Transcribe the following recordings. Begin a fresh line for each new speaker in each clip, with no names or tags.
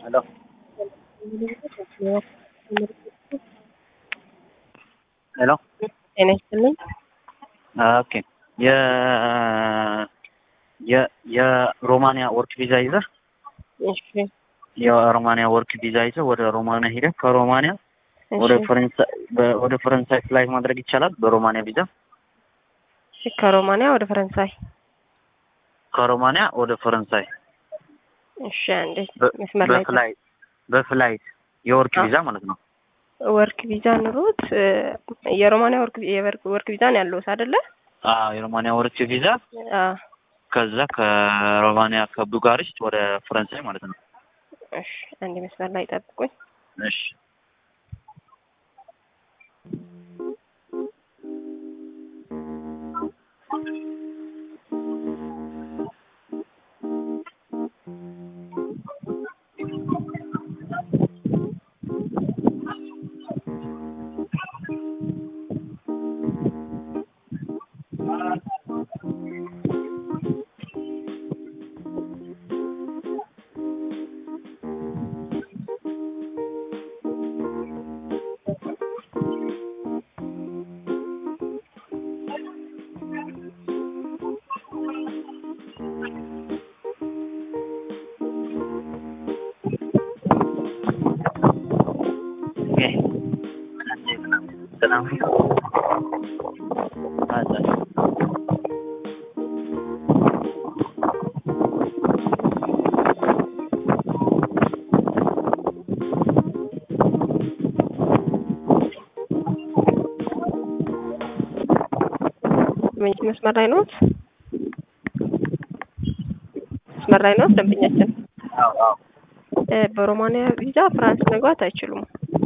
Hello. ሄሎ
ጤና ይስጥልኝ።
ኦኬ የ የ የሮማንያ ወርክ ቪዛ ይዘህ
እሺ
የሮማንያ ወርክ ቪዛ ይዘህ ወደ ሮማንያ ሄደህ ከሮማንያ ወደ
እሺ
ፈረንሳይ በ- ወደ ፈረንሳይ ፍላይት ማድረግ ይቻላል በሮማንያ ቪዛ
ከሮማንያ ወደ ፈረንሳይ።
ከሮማንያ ወደ ፈረንሳይ
እሺ አንዴ
በ-
መስመር ላይ
በፍላይት በፍላይት የወርክ
አ-
ቪዛ ማለት ነው
ወርክ ቪዛ ኑሮት እ፣ የሮማንያ ወርክ የወርክ ወርክ ቪዛ ነው ያለውት አይደለ?
አዎ የሮማንያ ወርክ ቪዛ
አ
ከዛ ከሮማንያ ከቡጋሪስት ወደ ፈረንሳይ ማለት ነው
እሺ አንዴ መስመር ላይ ጠብቁኝ።
እሺ ኦኬ ሰላም አዛ
ምን- መስመር ላይ ነዎት? መስመር ላይ ነዎት ደንበኛችን?
አዎ አዎ
እ፣ በሮማንያ ቪዛ ፍራንስ መግባት አይችሉም።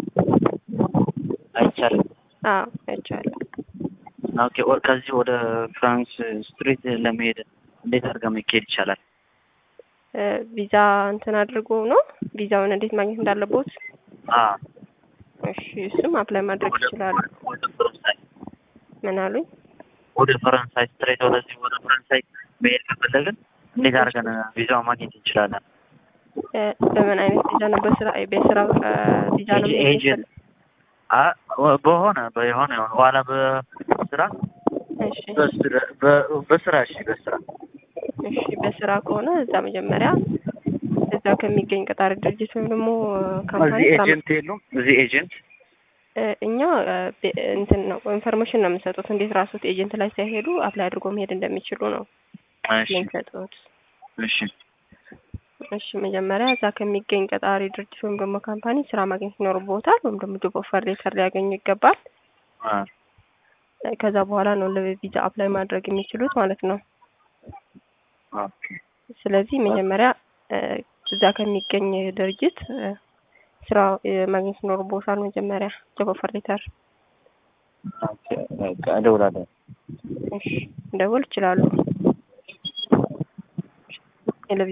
አይቻልም
አዎ አይቻልም።
ኦኬ ወ- ከዚህ ወደ ፍራንስ ስትሪት ለመሄድ እንዴት አድርገህ መሄድ ይቻላል?
እ፣ ቪዛ እንትን አድርጎ ነው ቪዛውን እንዴት ማግኘት እንዳለቦት።
አ
እሺ እሱም አፕላይ ማድረግ
ወደ
ይችላሉ።
ወደ ፈረንሳይ
ምን አሉኝ?
ወደ ፈረንሳይ ስትሬት ወደዚህ ወደ ፈረንሳይ መሄድ ከፈለግን እንዴት አድርገን ቪዛውን ማግኘት እንችላለን?
እ፣ በምን አይነት ቪዛ ነው? በስራ በስራ እ፣ ቪዛ ነው
ኤጀ-
መሄድ
ኤጀንት
የፈለ-
አ ወ- በሆነ በሆነ የሆነ ኋላ በስራ
እሺ
በስራ በ- በስራ እሺ በስራ
እሺ በስራ ከሆነ እዛ መጀመሪያ እዛ ከሚገኝ ቀጣሪ ድርጅት ወይም ደግሞ ካምፓኒ
እዚህ
ስራ
ኤጀንት የሉም? እዚህ ኤጀንት
እ፣ እኛ እ፣ ቤ- እንትን ነው ኢንፎርሜሽን ነው የምንሰጡት። እንዴት ራሱት ኤጀንት ላይ ሳይሄዱ አፕላይ አድርጎ መሄድ እንደሚችሉ ነው
እሺ
የምንሰጡት።
እሺ
እሺ መጀመሪያ እዛ ከሚገኝ ቀጣሪ ድርጅት ወይም ደግሞ ካምፓኒ ስራ ማግኘት ይኖርቦታል፣ ወይም ደግሞ ጆብ ኦፈር ሌተር ሊያገኙ ይገባል።
አ
እ፣ ከዛ በኋላ ነው ለቪዛ አፕላይ ማድረግ የሚችሉት ማለት ነው።
ኦኬ
ስለዚህ መጀመሪያ እ፣ እዛ ከሚገኝ ድርጅት እ፣ ስራ እ፣ ማግኘት ይኖርቦታል። መጀመሪያ ጆብ ኦፈር ሌተር
ኦኬ በቃ እደውላለሁ።
እሺ ደውል ይችላሉ።